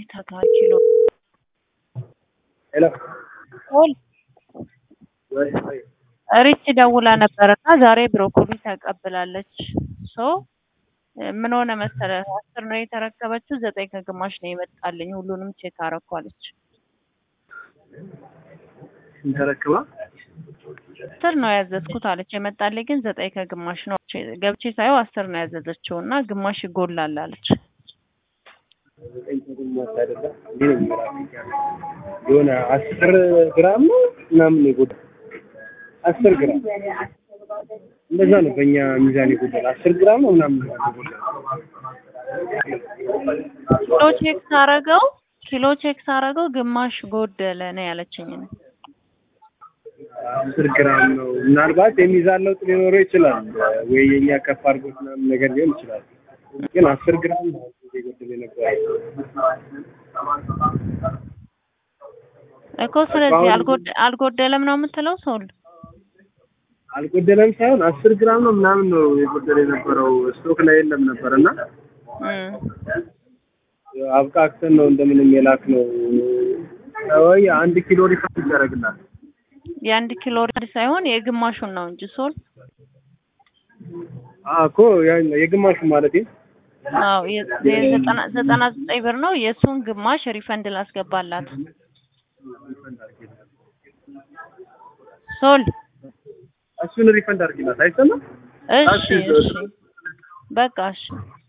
ተካኪሎ ሄሎ ኦል ወይ ወይ ሪች ደውላ ነበርና ዛሬ ብሮኮሊ ተቀብላለች። ሶ ምን ሆነ መሰለህ አስር ነው የተረከበችው፣ ዘጠኝ ከግማሽ ነው የመጣልኝ። ሁሉንም ቼክ አረኳለች። ተረክባ አስር ነው ያዘዝኩት አለች። የመጣልኝ ግን ዘጠኝ ከግማሽ ነው። ገብቼ ሳየው አስር ነው ያዘዘችው እና ግማሽ ይጎላል አለች። ዘጠኝ ከግማሽ አይደለም እንዴ ነው የሚራፊክ የሆነ አስር ግራም ነው ምናምን ነው የጎደለው። አስር ግራም እንደዛ ነው በእኛ ሚዛን የጎደለው። አስር ግራም ነው ምናምን ነው የጎደለው። ኪሎ ቼክ ሳረገው ኪሎ ቼክ ሳረገው ግማሽ ጎደለ ነው ያለችኝ። አስር ግራም ነው። ምናልባት የሚዛን ለውጥ ሊኖረው ይችላል ወይ የኛ ከፍ አድርጎት ምናምን ነገር ሊሆን ይችላል። ግን አስር ግራም ነው የጎደለ የነበረው። እኮ ስለዚህ አልጎደ- አልጎደለም ነው የምትለው ሰው አልጎደለም ሳይሆን አስር ግራም ነው ምናምን ነው የጎደለ የነበረው። ስቶክ ላይ የለም ነበር እና አብቃቅተን ነው እንደምንም የላክ ነው ወይ አንድ ኪሎ ሪፈንድ ይደረግላል። የአንድ ኪሎ ሪድ ሳይሆን የግማሹን ነው እንጂ ሶል አዎ እኮ ያን የግማሹ ማለት አዎ የ- የዘጠና ዘጠና ዘጠኝ ብር ነው። የእሱን ግማሽ ሪፈንድ ላስገባላት ሶል እሱን ሪፈንድ አድርጊላት። አይሰማም? እሺ እሺ በቃ እሺ